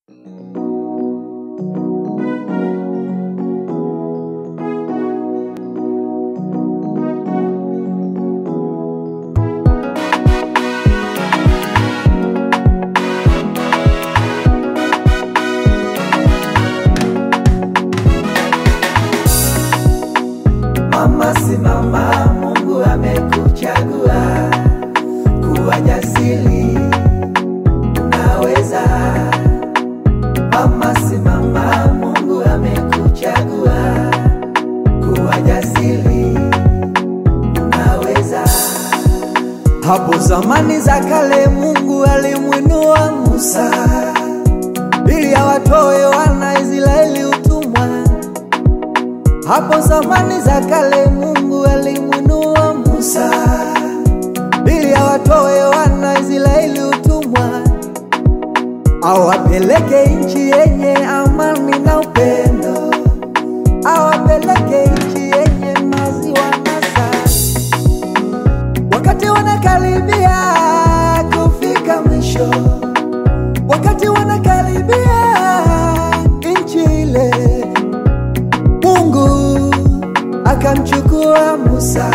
Mama simama, Mungu amekuchagua kuwa jasiri, unaweza. Mama simama, Mungu amekuchagua kuwa jasiri, unaweza. Hapo zamani za kale Mungu alimwinua Musa ili awatoe wana Israeli utumwa. Hapo zamani za kale Mungu alimwinua Musa ili awatoe wana Israeli utumwa, awapeleke nchi yenye amani na upendo, awapeleke nchi yenye maziwa na asali. Wakati wanakaribia kufika mwisho, wakati wanakaribia nchi ile, Mungu akamchukua Musa,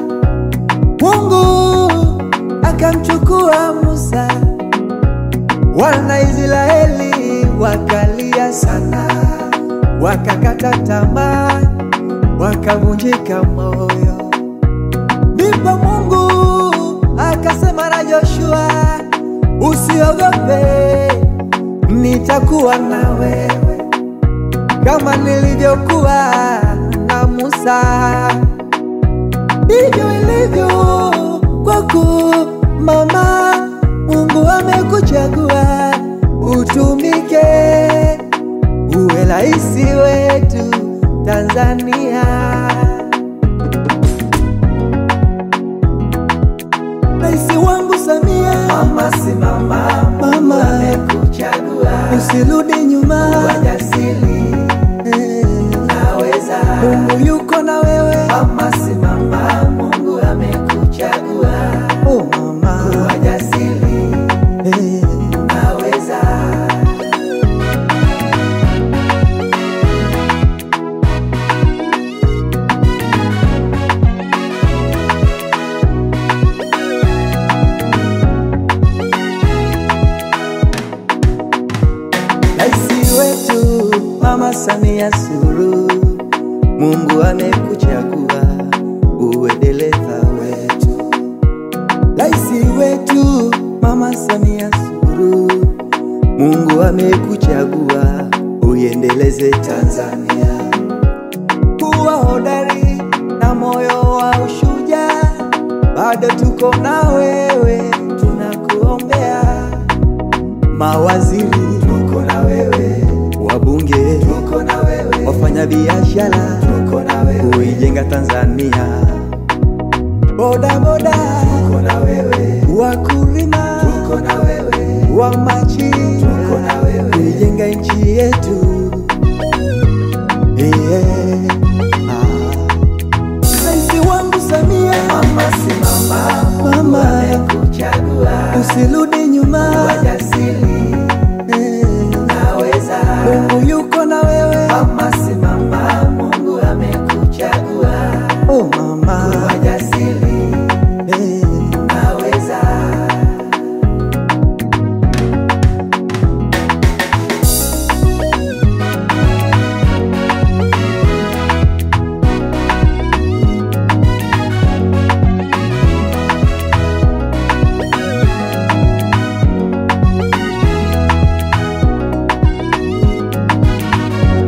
Mungu akamchukua Musa. Wana Israeli wakalia sana, wakakata tamaa, wakavunjika moyo. Ndipo Mungu akasema na Joshua, usiogope, nitakuwa na wewe kama nilivyokuwa na Musa. Ndivyo ilivyo kwako mama, Mungu amekuchagua utumike, uwe rais wetu Tanzania. Rais wangu Samia, Mama simama, Mama. Mungu amekuchagua usirudi nyuma, kuwa jasiri, Eh, unaweza. Mungu yuko na wewe. Mama simama, Mungu amekuchagua Oh mama, kuwa jasiri, Eh, unaweza. Rais wetu Mama Samia Suluhu, Mungu amekuchagua uwe dereva wetu. Rais wetu Mama Samia Suluhu, Mungu amekuchagua uiendeleze Tanzania, kuwa hodari na moyo wa ushujaa. Bado tuko na wewe, tunakuombea mawaziri Tuko na wewe, wabunge, tuko na wewe, wafanyabiashara tuko na wewe, kuijenga Tanzania, bodaboda, tuko na wewe, wakulima, tuko na wewe, wa machinga, tuko na wewe. kuijenga nchi yetu yeah. ah. Rais wangu Samia, Mama simama, Mungu Mama. amekuchagua usirudi nyuma, kuwa jasiri, Eh, unaweza. Mungu yuko na wewe. Mama simama, Mungu amekuchagua Oh mama, kuwa jasiri, Eh, unaweza.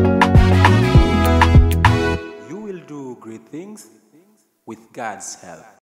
You will do great things with God's help.